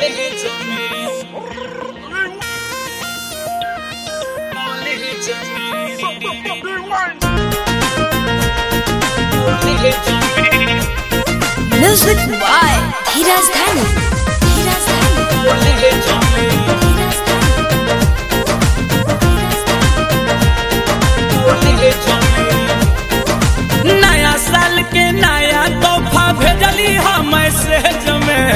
Music by Hiraz Dhani. Hiraz Dhani. नया साल के नया तोहफा भेजली हम मैसेज में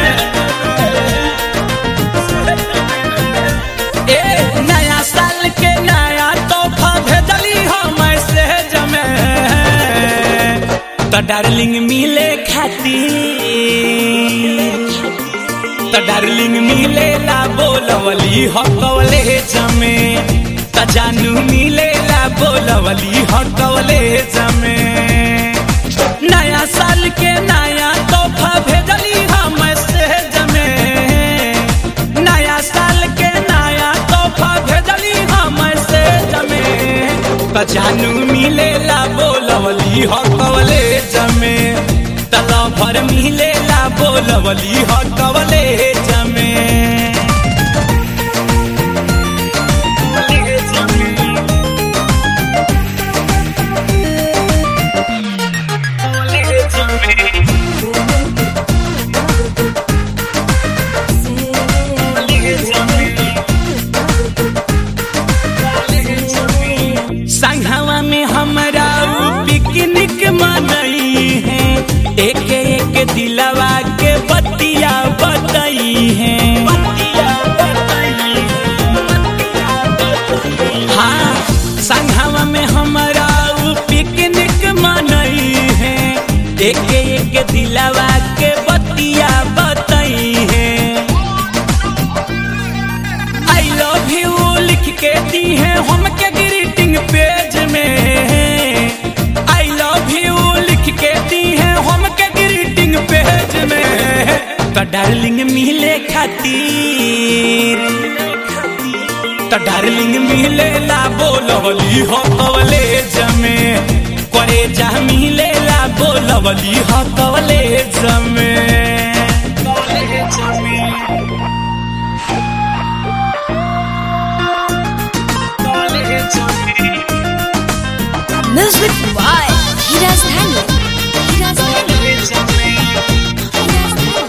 ए नया साल के नया तोहफा भेजली हम मैसेज में तो डार्लिंग मिले खातिर तो डार्लिंग मिले ला बोलवली हकवले जमे त जानू मिले ला बोलवली हकवले जमे नया साल के नया तोहफा भेजली हम मैसेज में नया साल के नया तोहफा भेजली हम मैसेज में त जानू मिले ला बोलवली हकवले जमे तला भर मिले ला बोलवली हकवले जमे संघवा में हमरा उ पिकनिक मनई है एक एक दिलवा के बतिया बतई है हाँ संघवा में हमरा उ पिकनिक मनई है एक एक दिलवा के बतिया बतई है आई लव यू लिख के दी है हमके ग्रीटिंग पेज में आई लव यू लिख के दी है हमके ग्रीटिंग पेज में तो डार्लिंग मिले खातिर तो डार्लिंग मिले ला बोलवली हो कवले जमे करे जा मिले ला बोलवली हो कवले जमे Music by Hiraz Dhani. Hiraz Dhani. Hiraz Dhani.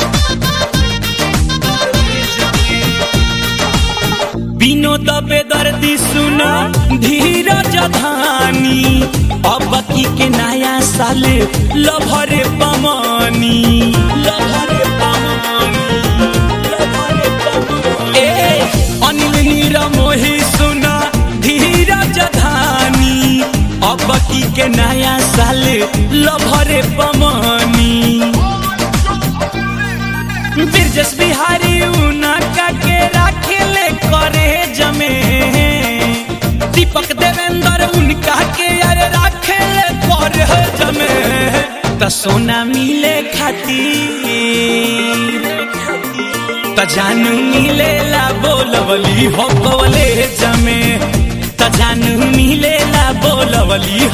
Vinod बेदर्दी सुन धीरज धानी अब की के नया साल लभरे पमानी लभरे पमानी लभरे पमानी ए अनिल नीर मोही सुन धीरज धानी अब की के नया साल लभरे पमानी बिरजस बिहारी उनका के राखेले करे जमे दीपक देवेंद्र उनका के यार राखेले करे जमे त सोना मिले खातिर त जानू मिले ला बोलवली हो कवले जमे त जानू मिले ला बोलवली